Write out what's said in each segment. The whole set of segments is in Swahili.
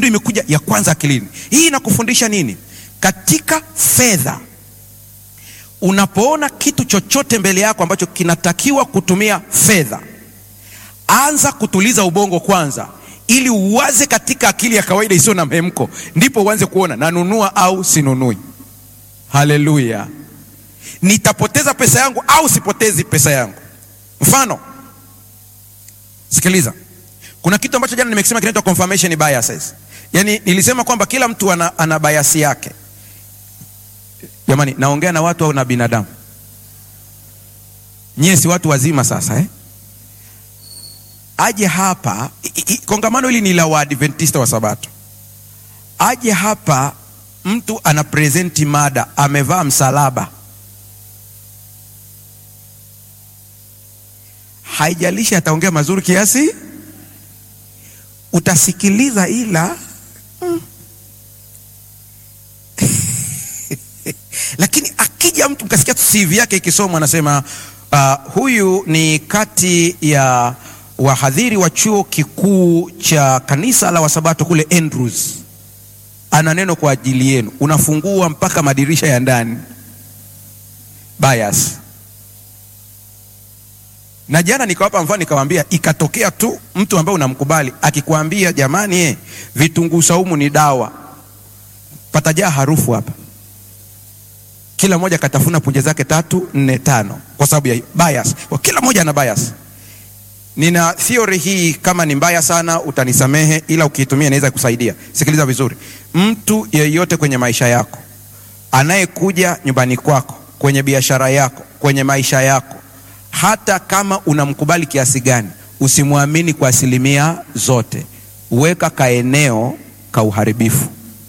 imekuja ya kwanza akilini. Hii inakufundisha nini? Katika fedha, unapoona kitu chochote mbele yako ambacho kinatakiwa kutumia fedha, anza kutuliza ubongo kwanza, ili uwaze katika akili ya kawaida isiyo na mhemko, ndipo uanze kuona nanunua au sinunui. Haleluya! nitapoteza pesa yangu au sipotezi pesa yangu? Mfano, sikiliza, kuna kitu ambacho jana nimekisema kinaitwa confirmation biases. Yaani nilisema kwamba kila mtu ana, ana bias yake. Jamani, naongea na watu au na binadamu? Nyie si watu wazima sasa eh? Aje hapa i, i, kongamano hili ni la Waadventista wa Sabato. Aje hapa mtu ana presenti mada, amevaa msalaba, haijalishi ataongea mazuri kiasi, utasikiliza ila mm. Lakini akija mtu mkasikia CV yake ikisomwa, anasema uh, huyu ni kati ya wahadhiri wa chuo kikuu cha kanisa la Wasabato kule Andrews, ana neno kwa ajili yenu, unafungua mpaka madirisha ya ndani. Bias. Na jana nikawapa mfano, nikawaambia ikatokea tu mtu ambaye unamkubali akikwambia, jamani, eh, vitunguu saumu ni dawa, patajaa harufu hapa kila mmoja katafuna punje zake tatu nne tano, kwa sababu ya bias. Kwa kila mmoja ana bias. Nina theory hii, kama ni mbaya sana utanisamehe, ila ukiitumia inaweza kusaidia. Sikiliza vizuri, mtu yeyote kwenye maisha yako anayekuja nyumbani kwako, kwenye biashara yako, kwenye maisha yako, hata kama unamkubali kiasi gani, usimwamini kwa asilimia zote. Weka kaeneo ka uharibifu.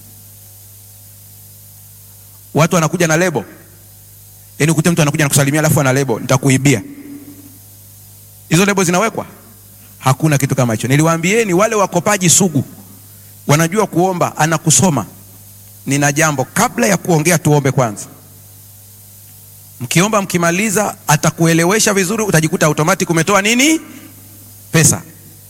Watu wanakuja na lebo, yaani ukute mtu anakuja nakusalimia alafu ana lebo, nitakuibia. Hizo lebo zinawekwa? Hakuna kitu kama hicho. Niliwaambieni wale wakopaji sugu wanajua kuomba, anakusoma. Nina jambo, kabla ya kuongea tuombe kwanza. Mkiomba mkimaliza, atakuelewesha vizuri, utajikuta automatic umetoa nini, pesa.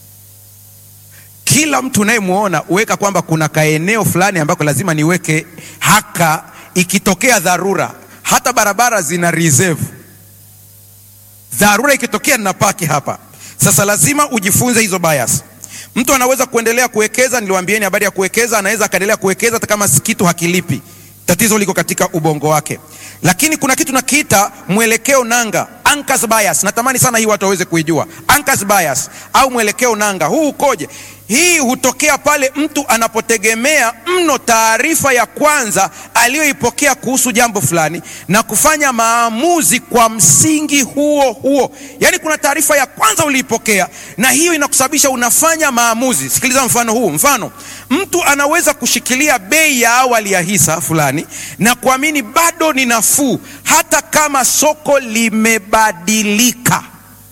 Kila mtu unayemwona uweka kwamba kuna kaeneo fulani ambako lazima niweke haka ikitokea dharura, hata barabara zina reserve. Dharura ikitokea ninapaki hapa. Sasa lazima ujifunze hizo bias. Mtu anaweza kuendelea kuwekeza, niliwaambieni habari ya kuwekeza, anaweza akaendelea kuwekeza hata kama kitu hakilipi. Tatizo liko katika ubongo wake. Lakini kuna kitu nakiita mwelekeo nanga, anchor's bias. Natamani sana hii watu waweze kuijua anchor's bias au mwelekeo nanga. Huu ukoje? Hii hutokea pale mtu anapotegemea mno taarifa ya kwanza aliyoipokea kuhusu jambo fulani na kufanya maamuzi kwa msingi huo huo. Yaani kuna taarifa ya kwanza uliipokea na hiyo inakusababisha unafanya maamuzi. Sikiliza mfano huu. Mfano, mtu anaweza kushikilia bei ya awali ya hisa fulani na kuamini bado ni nafuu hata kama soko limebadilika.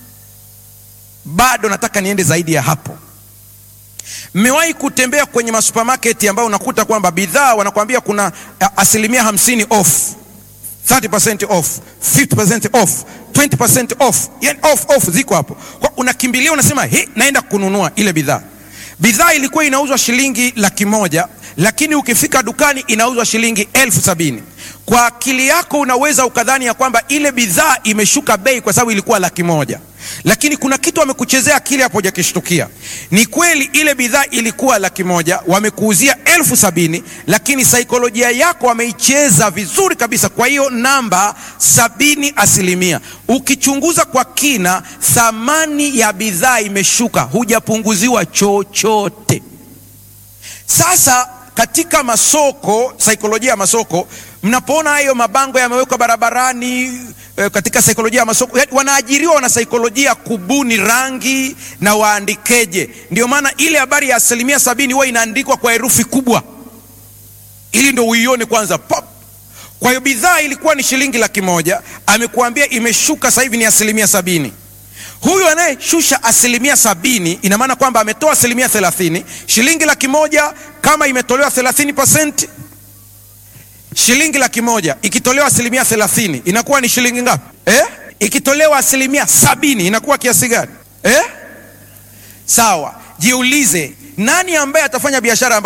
Bado nataka niende zaidi ya hapo. Mmewahi kutembea kwenye masupermarket ambayo unakuta kwamba bidhaa wanakuambia kuna asilimia hamsini off, 30% off, 50% off, 20% off, yani off off ziko hapo. Kwa unakimbilia unasema, he, naenda kununua ile bidhaa. Bidhaa ilikuwa inauzwa shilingi laki moja lakini ukifika dukani inauzwa shilingi elfu sabini. Kwa akili yako unaweza ukadhani ya kwamba ile bidhaa imeshuka bei kwa sababu ilikuwa laki moja lakini kuna kitu wamekuchezea akili hapo, hujakishtukia. Ni kweli ile bidhaa ilikuwa laki moja, wamekuuzia elfu sabini, lakini saikolojia yako wameicheza vizuri kabisa. Kwa hiyo namba sabini asilimia, ukichunguza kwa kina, thamani ya bidhaa imeshuka, hujapunguziwa chochote. Sasa katika masoko, saikolojia ya masoko, mnapoona hayo mabango yamewekwa barabarani katika saikolojia ya masoko wanaajiriwa wana saikolojia kubuni rangi na waandikeje. Ndio maana ile habari ya asilimia sabini huwa inaandikwa kwa herufi kubwa ili ndo uione kwanza pop. Kwa hiyo bidhaa ilikuwa ni shilingi laki moja, amekuambia imeshuka sasa hivi ni asilimia sabini. Huyu anayeshusha asilimia sabini ina maana kwamba ametoa asilimia thelathini. Shilingi laki moja kama imetolewa thelathini pasenti shilingi laki moja ikitolewa asilimia thelathini inakuwa ni shilingi ngapi eh? Ikitolewa asilimia sabini inakuwa kiasi gani eh? Sawa, jiulize, nani ambaye atafanya biashara